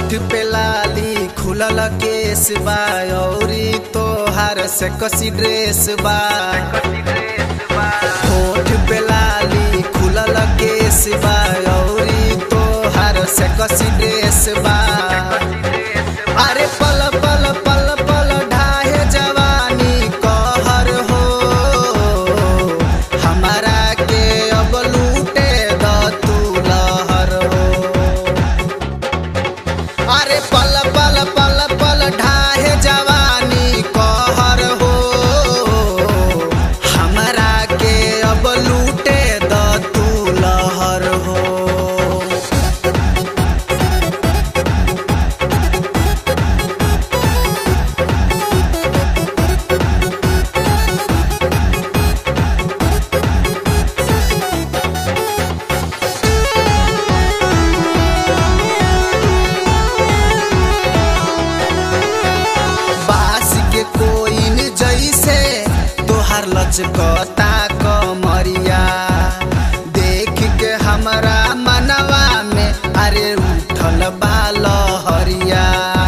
होठ पे लाली खुलल केस बा औरी तोहार से कसी ड्रेस बा होठ पे लाली खुलल केस बा औरी तोहार से कसी ड्रेस बा अरे पल पल पल पल ढाहे जवानी कहर हो हमारा के अब लूटे द तू लहर हो अरे पल पल पल पल ढाहे जवानी कहर हो हमरा के अब लूटे द तू लहर हो बास के कोइन जैसे तोहार लचकता कमरिया देख के हमरा मनवा में अरे उठल बाल हरिया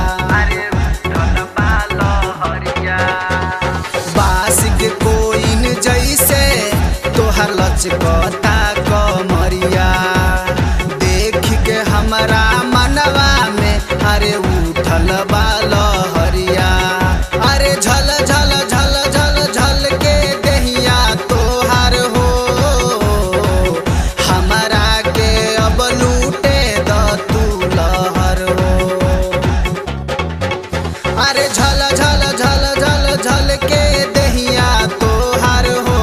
बास के कोइन जैसे तोहार लचकता कमरिया देख के हमरा मनवा में अरे उठल बाल हरिया अरे झल झल झल झल झल के दहिया तोहार हो हमरा के अब लूटे द तू लहर हो अरे झल झल झल झल झल के दहिया तोहार हो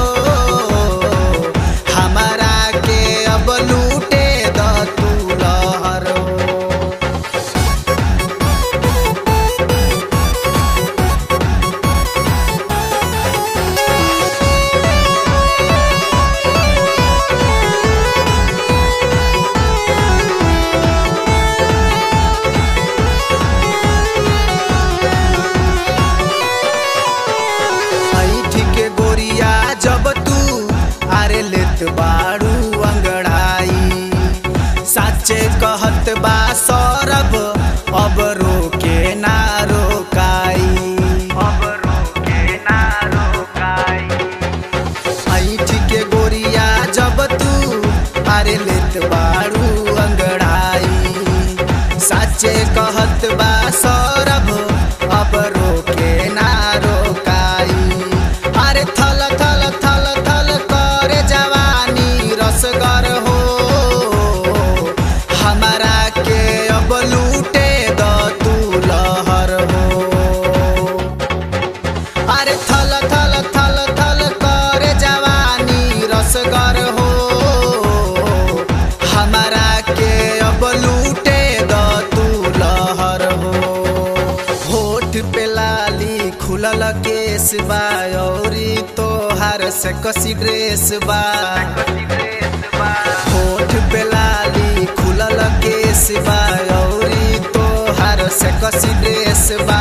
हमारा के अब लूटे द तू लहर हो ऐठ के गोरिया जब तू आरे लेत बाड़ू अंगड़ाई साचे कहत बा सौरभ अब रोके ना रोकाई अब रोके ना रोकाई ऐठ के गोरिया जब तू आरे लेत बाड़ू अंगड़ाई साचे कहत बा सौरभ अब रोके ना रोकाई अरे थल थल थल थल करे जवानी रसगर हो हमारा के अब लूटे द तू लहर हो अरे थल थल थल थल करे जवानी रसगर हो हमारा के अब लूटे द तू लहर हो होठ पे लाली खुलल केस बा औरी तोहार से कसी ड्रेस बा होठ पे लाली खुलल केस बा औरी तोहार से कसी ड्रेस बा